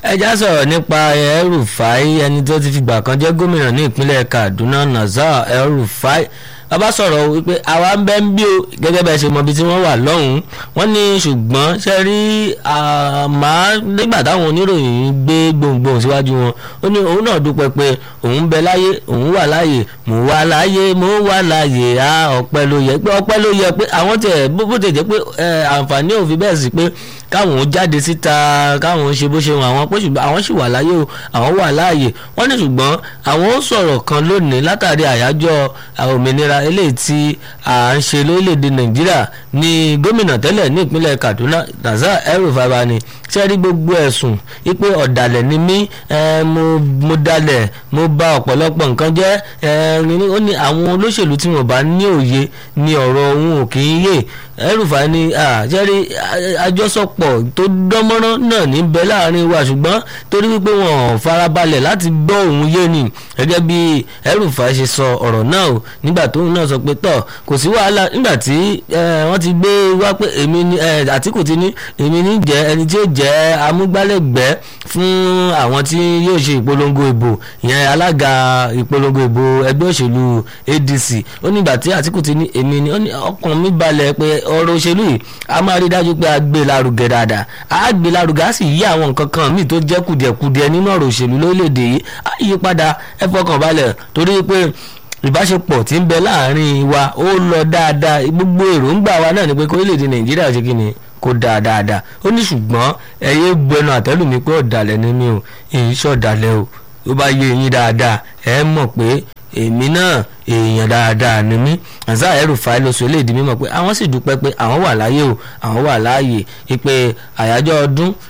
ẹjá sọ̀rọ̀ nípa El-Rufai ẹni tó ti fìgbà kan jẹ́ gómìnà ní ìpínlẹ̀ Kaduna Nasir El-Rufai bàbá sọ̀rọ̀ wípé àwa ń bẹ́ ń bí o gẹ́gẹ́ bẹ́ẹ̀ ṣe mọ ibi tí wọ́n wà lọ́hùn-ún wọ́n ní ṣùgbọ́n ṣe rí àmà nígbà táwọn oníròyìn gbé gbohùngbohùn síwájú wọn ó ní òun náà dúpẹ́ pé òun bẹ láyé òun wà láyé mo wà láyé mo wà láyé á ọpẹ́ ló yẹ pé ọpẹ́ ló yẹ pé àwọn tẹ̀ bó tẹ̀ jẹ́ pé àǹfààní òfin bẹ́ẹ̀ sí pé káwọn jáde síta káwọn ṣe bó ṣe wọn àwọn pé ṣùgbọ́n àwọn sì wà láyé o àwọn wà láàyè wọ́n ní ṣùgbọ́n àwọn ó sọ̀rọ̀ kan lónìí látàrí àyájọ́ òmìnira eléyìí tí à ń ṣe lórílẹ̀‐èdè nàìjíríà ní gómìnà tẹ́lẹ̀ ní ìpínlẹ̀ kaduna Nasir El-Rufai ni ṣe rí gbogbo ẹ̀sùn wípé ọ̀dàlẹ̀ ni mí mo dalẹ̀ mo bà ọ̀pọ̀lọpọ̀ nǹkan jẹ́ ó ní àwọn olóṣèlú tí wọ́n bá ní òye ní ọ̀rọ̀ òun ò kì í yé El-Rufai ni ṣe rí àjọsọpọ̀ tó dánmọ́rán náà ní bẹ láàrin wa ṣùgbọ́n torí wípé wọn ò farabalẹ̀ láti gbọ́ òun yé ni gẹ́gẹ́ bí El-Rufai ṣe sọ ọ̀rọ̀ náà o nígbà tóun náà sọ pé tọ̀ kò sí wàhálà nígbà tí wọ́n ti gbé wá pé èmi ni Àtíkù ti ní èmi ní jẹ́ ẹni tí ó jẹ́ amúgbálẹ́gbẹ̀ẹ́ fún àwọn tí yóò ṣe ìpolongo ìbò ìyẹn alága ìpolongo ìbò ẹgbẹ́ òṣèlú ADC ó nígbà tí Àtíkù ti ní èmi ni ọkàn mi balẹ̀ pé ọ̀rọ̀ òṣèlú yìí a máa rí dájú pé a gbé lárugẹ dáadáa a gbé lárugẹ a sì yí àwọn nǹkan kan míì tó jẹ́ kùdìẹ̀kudiẹ nínú ọ̀rọ̀ òṣèlú lórílẹ̀‐èdè yìí a yí padà ẹ fọkàn balẹ̀ torí pé ìbáṣepọ̀ tí ń bẹ láàrin wa ó lọ dáadáa gbogbo èròǹgbà wa náà ni pé kórílẹ̀‐èdè nàìjíríà ṣe kí ni kó dáa dáadáa ó ní ṣùgbọ́n ẹ̀yẹ gbẹnu àtẹ́lù mi pé ọ̀dàlẹ̀ ni mí o èyí ṣọ̀dàlẹ̀ o tó bá yé yín dáadáa ẹ mọ̀ pé èmi náà èèyàn dáadáa ni mí Nasir El-Rufai ló sọ eléyìí mímọ̀ pé àwọn sì dúpẹ́ pé àwọn wà láyé o àwọn wà láàyè pé àyájọ́ ọdún